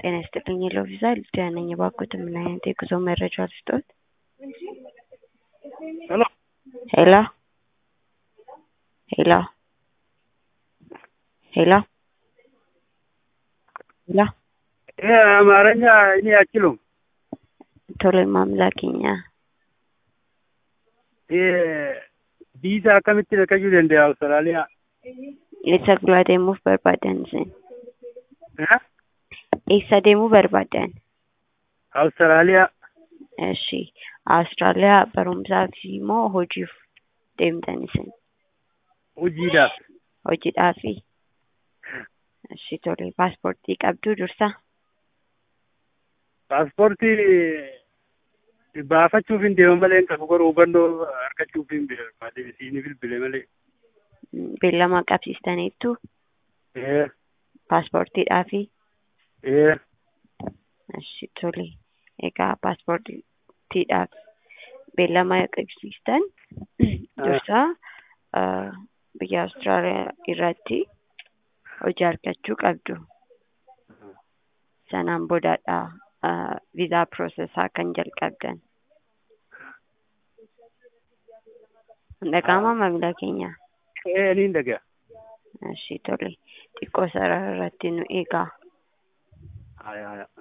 ጤና ይስጥልኝ የለው ቪዛ ልጅያ ነኝ። እባክዎት ምን አይነት የጉዞ መረጃ ልስጥዎት? ሄሎ ሄሎ ሄሎ ሄሎ ሄሎ ይሄ አማርኛ እኔ አችሉም። ቶሎ ማምላክኛ ይሄ ቪዛ akkamitti naqachuu danda'a Awustiraaliyaa? eessa gulaa deemuuf barbaadan isin? Eh? eessa deemuu barbaadan? Awustiraaliyaa. Eshi Awustiraaliyaa barumsaaf moo hojiif deemtan isin? Hojiidhaaf. Hojiidhaafi? Eshi tole paaspoortii qabduu dursa? Paaspoortii baafachuuf hin deema malee kan garuu hubannoo argachuuf hin barbaade isiin bilbile malee. Beellama qabsiistaniittu Eh, paaspoortiidhaafi? eh, Eshi tole egaa paaspoortiidhaaf beellama qabsiistan dursa ah, biyya Awustiraaliyaa irratti hojii argachuu qabdu. Sanaan boodadha ah, viizaa piroosesaa kan jalqabdan. Dhaga'ama maamila keenya. eh, ni dhaga'a. Eshi tole xiqqoo sarara irratti nu eegaa. Haya, haya.